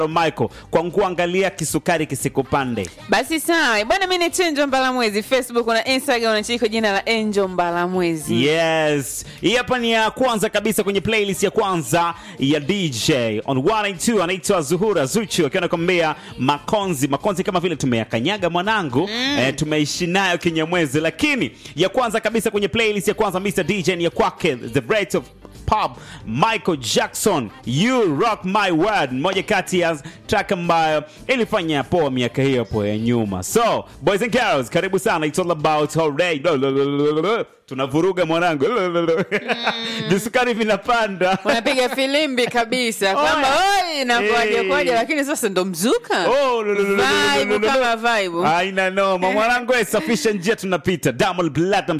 Michael kwa kuangalia kisukari kisikupande. Basi sawa bwana, mi ni Chenjo Mbalamwezi, Facebook na Instagram unachiki kwa jina la Angel Mbalamwezi. Yes, hii hapa ni ya kwanza kabisa kwenye playlist ya kwanza ya DJ on 182 anaitwa Zuhura Zuchu akiwa anakwambia makonzi makonzi, kama vile tumeyakanyaga mwanangu eh, tumeishi nayo kinyamwezi, lakini ya kwanza kabisa kwenye playlist ya kwanza Mr DJ ni ya kwake The Breath of Pop Michael Jackson You Rock My World, moja kati ya track ambayo ilifanya poa miaka hiyo hapo ya nyuma. So boys and girls, karibu sana, it's all about alright. Tunavuruga mwanangu, visukari vinapanda. Unapiga filimbi kabisa kwamba oi inakuaje Hey. kwaje, lakini sasa ndo mzuka Oh, lo, lo, lo, lo, lo, lo, lo, vibe lo, lo. kama vibe. Aina noma mwanangu, eh, safisha njia tunapita. Diamond Platnumz